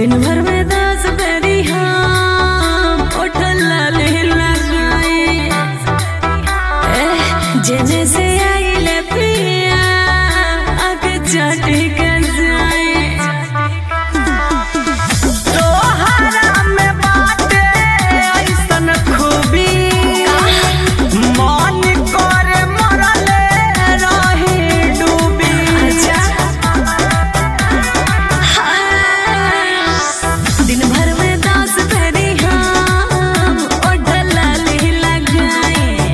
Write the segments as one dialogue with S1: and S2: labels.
S1: दिन भर में दस बेरी हम उठल लाले लगाए एह, जेने से आइले पिया आके चाटी के जाए
S2: तोहरा में बाटे ऐसन खूबी मन करे मरले रही डूबी
S1: दिन भर में दस बेरी हम उठल लाले लगाए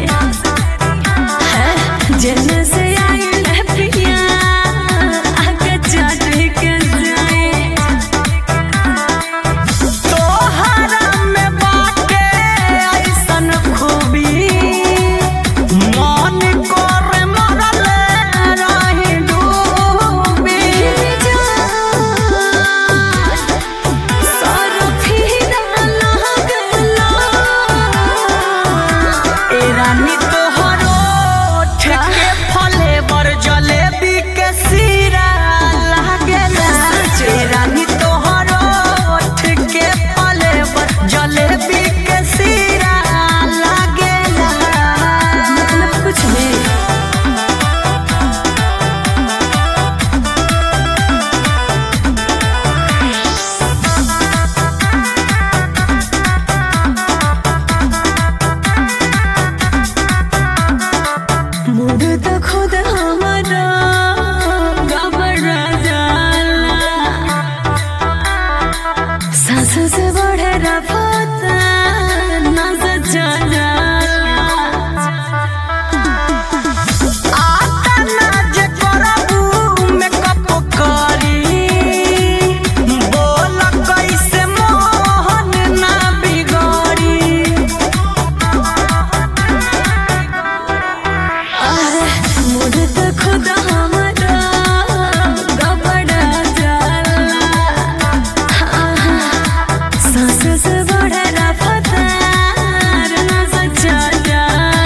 S1: जेने से आइले पिया आके चाटी के जाए
S2: तोहरा में बाटे ऐसन खूबी मन करे मरले रही डूबी ए रानी तोहरो ठेके फले बर जलेबी के सीरा लागेला ए रानी तोहरो ठेके फले बर जलेबी के सीरा लागेला
S1: कुछ भी मूड तो खुद हमारा घबरा जाला सांस से बढ़े रफाता नस चला
S2: आता ना जे करबू मेकअप करी बोल कैसे मोहन ना बिगड़ी
S1: मूड तो खुद हमारा घबरा जाला सांस से बढ़े रफातार नस चला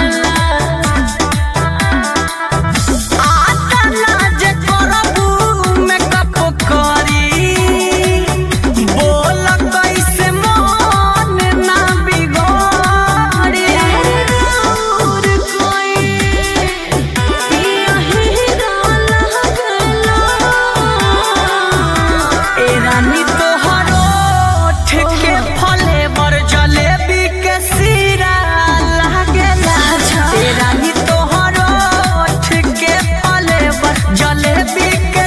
S2: आता ना जे करबू मेकअप करी बोल कैसे मोहन ना बिगड़ी
S1: और कोई यही रोला गला
S2: ए रानी तोहरो ठेके फले बर जलेबी के सीरा लागेला ए रानी तोहरो ठेके फले बर जलेबी के